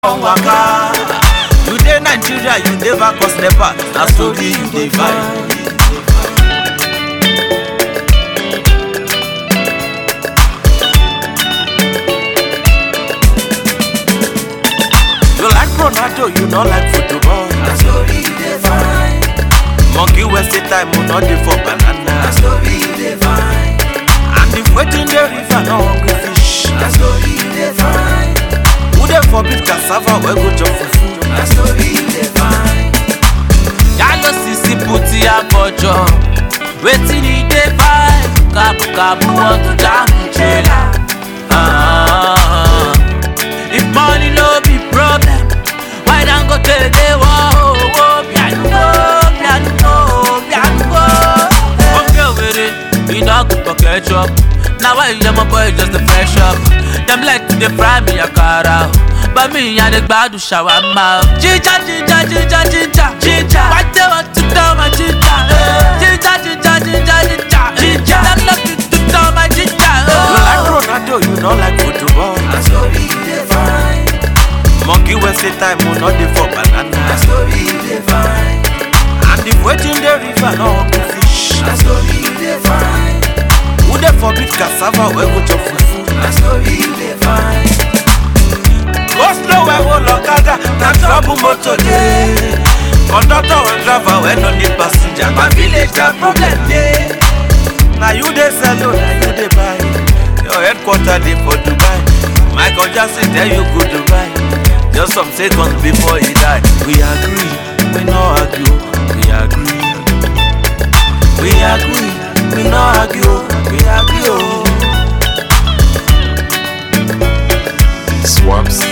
wan waka you dey nigeria you never cause nepa na story you dey find. you like ronaldo you no like football na story you dey find monkey wey say time o no dey for banana na story you dey find and if wetin dey river no hungry fish na story you dey find who dey forbid cassava wey go chop fufu. na story you dey find yalo sisi puti abọjọ wetin e dey find kabukabu wọn tún dáhùn jẹlá. if money no be problem why dangote dey wọ owó pianugo pianugo pianugo. oge were idagun for ketchup na why yamma boy just dey fresh up dem like to dey fry me akara o. But me, I dey gbadu shawarma. Ginger, ginger, ginger, ginger, ginger. Why they want to tell my ginger? Ginger, ginger, ginger, ginger, ginger. Them looking to tell my ginger. you like ronaldo you no like football. na story you dey find monkey wey say time o no dey for na banana. story you dey find and if wetin dey river no hungry fish. na story you dey find who dey forbid cassava wey go chop fufu. na story you dey find go slow wey go lọ́kadà na trouble motor dey. conductor and driver wey no need passenger na village na problem dey. na you dey sell o na you dey buy. your headquarter dey for dubai. michael jackson tell you go dubai. just some seconds before he die. we agree we no argue we agree. we agree we no argue we agree o. Oh. Swaps